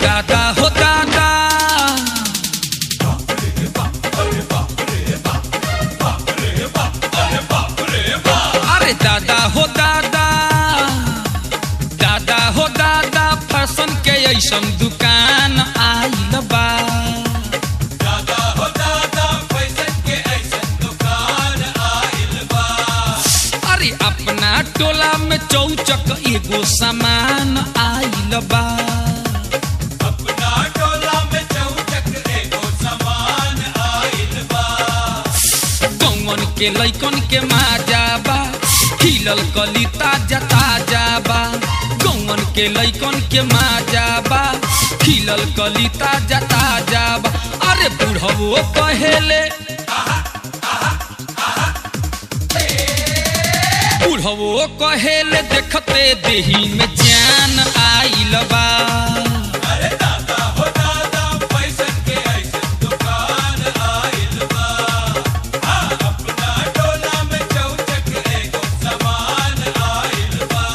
दादा हो दादा अरे दादा हो दादा दादा हो दादा फैशन के ऐसन दुकान आइल बा दादा हो दादा फैशन के ऐसन दुकान आइल बा अरे अपना टोला में चौचक एगो सामान आइल बा अपना टोला में चौचक एगो सामान आइल बा कौन के लैकन के माजा बा खिलल कली ताजा ताजा बा कौन के लैकन के माजा बा खिलल कली ताजा ताजा बा अरे बुढ़वो कहेले बुढ़वो कहेले देखते देही में जान आइल बा अरे दादा हो दादा फैशन के ऐसन दुकान आइल बा हाँ, अपना टोला में चौचक एगो सामान आइल बा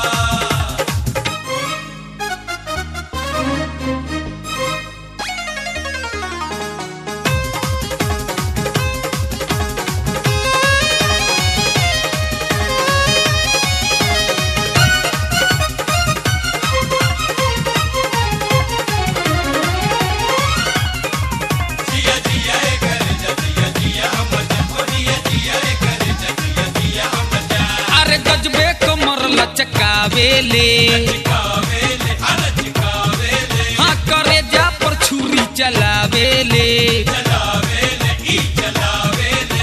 जिया जिया रे कर जिया जिया हम जकोरिया जिया रे कर जिया जिया हम जा अरे गजबे कमर लचकावेले चिकावेले अन चिकावेले हाँ करे जा पर छुरी चलावेले चलावेले ई चलावेले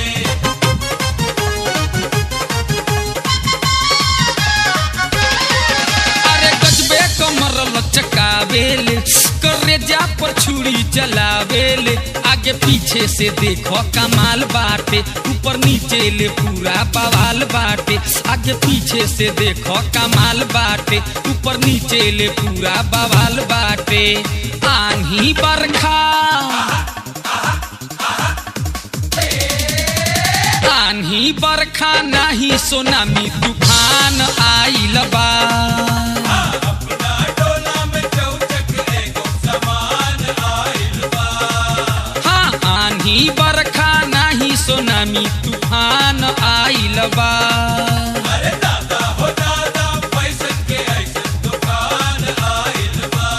अरे गजबे कमर लचकावेले करे जा पर छुरी चलावेले आगे पीछे से देखो कमाल बाटे ऊपर नीचे ले पूरा बवाल बाटे आगे पीछे से देखो कमाल बाटे ऊपर नीचे ले पूरा बवाल बाटे आंधी बरखा आंधी बरखा नाही सोनामी तूफान आइल बा अपना टोला में चौचक एगो सामान आइल बा हाँ आंधी बरखा नाही सोनामी तूफान आइल बा अरे दादा हो दादा फैशन के ऐसन दुकान आइल बा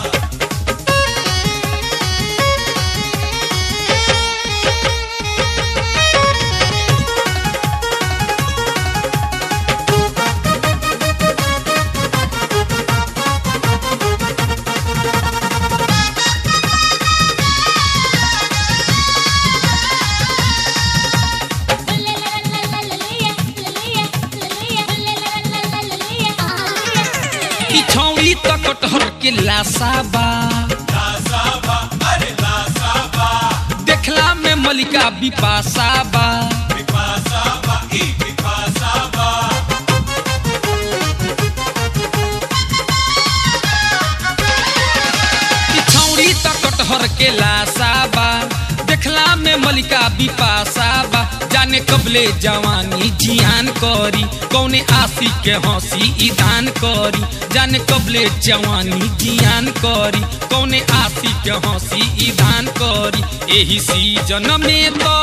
ई छौड़ी त कटहर के लासा बा लासाबा अरे लासाबा देखला में मलिका बिपासा बा विपासाबा ई विपासाबा ई छौड़ी त कटहर के लासा बा देखला में मलिका बिपासा बा जाने कबले जवानी जियान करी कौने आशी के हंसी ईदान करी जाने कबले जवानी जियान करी कौने आशी के हंसी ईदान करी एही सीजन में तो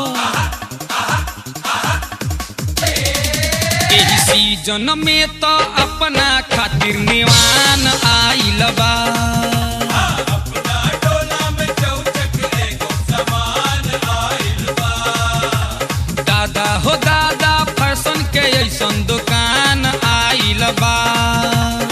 एही सीजन में तो अपना खातिर निवान आइल बा अपना टोला में चौचक एगो सामान आइल बा दादा हो दादा फैशन के ऐसन दुकान आइल बा